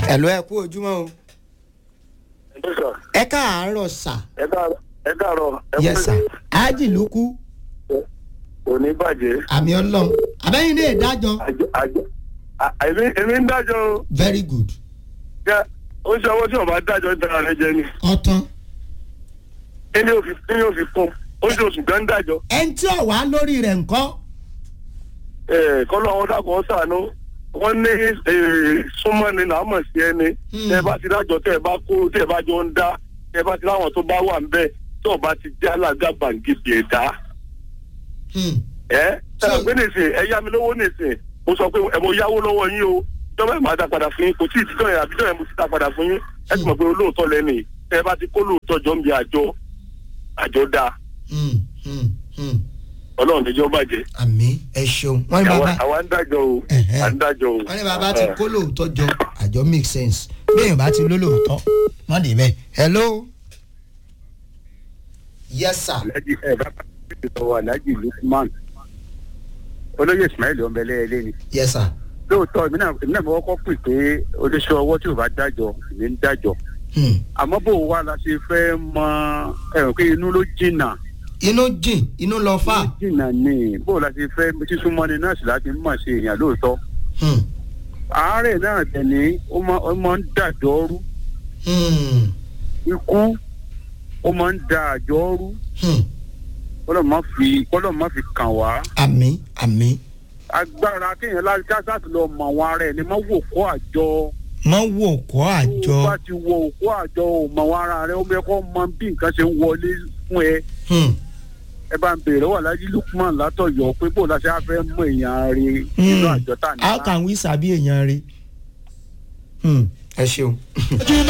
ẹ̀lọ́ ẹ kú ojúmọ́ o Yes, sir. ẹ káàárọ̀ sà ẹ káàárọ̀ ẹ káàárọ̀ ẹ yes sà ájì ló kú òní bàjẹ́ àmì ọlọ́run àbẹ́yìn ní ìdájọ́ àjọ àjọ à- èmi èmi ń dájọ́ o very good jẹ́ ó ṣe ọwọ́ tí wọ́n bá dájọ́ dára rẹ jẹ ni ọ̀tán kíni ò fi kíni ò fi kún ó ṣe oṣù gan dájọ́ ẹni tí ò wá lórí rẹ̀ ńkọ́ ẹ̀ kọ́lọ́ wọn dákun ọ́ sànú wọ́n ní eh, súnmọ́ ni làá mọ̀ sí ẹni Hmm. tẹ́ ẹ bá ti dájọ́ tẹ́ ẹ bá kó tẹ́ ẹ bá jọ ń dá tẹ́ ẹ bá ti láwọn tó bá wà ń bẹ̀ tí ọba ti jẹ́ alága bàǹgìbì ẹ̀dá Hmm. ẹ So- ẹ pé nìsín ẹ yá mi lówó nìsín mo sọ pé ẹ mo yáwó lọ́wọ́ yín o ìjọba ẹ̀ máa dá padà fún yín kò tí ì títọ́ yẹn àbíjọ́ yẹn mo ti dá padà fún yín ẹ sì mọ̀ pé olóòótọ́ lẹ́nu yìí tẹ́ ẹ bá ti kó lóòótọ́ jọ ń bi àjọ àjọ dáa Hmm. Hmm. Hmm. ọlọ́run níjọ́ bàjẹ́ àmì ẹ ṣeun wọ́n ní àwa bàbá àwa ń dájọ́ o Ẹ̀hẹ́. à ń dájọ́ o. wọ́n ní bàbá ti kó lóòótọ́ jọ àjọ make sense bí èèyàn bá ti ló lóòótọ́ wọ́n dì bẹ́ẹ̀ hello yes sir alhaji ẹ bá sọ alhaji lukman olóyè ismail ọmọbẹlẹ ni yes sir lóòótọ́ èmi náà èmi náà mo kọ́kọ́ pè pé oníṣẹ́ ọwọ́ tí ò bá dájọ́ èmi ń dájọ́ Hmm. àmọ́ bó o wá la ṣe fẹ́ mọ ẹ̀rọ pé inú ló jìnnà inú jìn inú lọ fà inú jìnnà ni bó o la ṣe fẹ́ sísúnmọ́ni náà sì láti mọ̀ ṣe èèyàn lóòótọ́ Hmm. àárẹ̀ náà tẹ̀ ní ó máa ó máa ń dàjọ́ rú Hmm. ikú ó máa ń da àjọ rú Hmm. kọ́lọ́ má fi kọ́lọ́ má fi kàn wá àmì àmì agbára kéèyàn láti káṣáàtì lọ mọ àwọn ará ẹ ní má wò kó àjọ mọ wò kọ́ àjọ tó bá ti wọ òkú àjọ ò mọ àwọn ará rẹ ó bẹ kó mọ bí nǹkan ṣe ń wọlé fún ẹ Hmm. ẹ bá ń bèrè wà lájú lukman látọ̀yọ́ pé bó la ṣe á fẹ́ mọ èèyàn rẹ nínú Hmm. àjọ tá a ní. how can we sabi èèyàn rẹ ẹ ṣeun.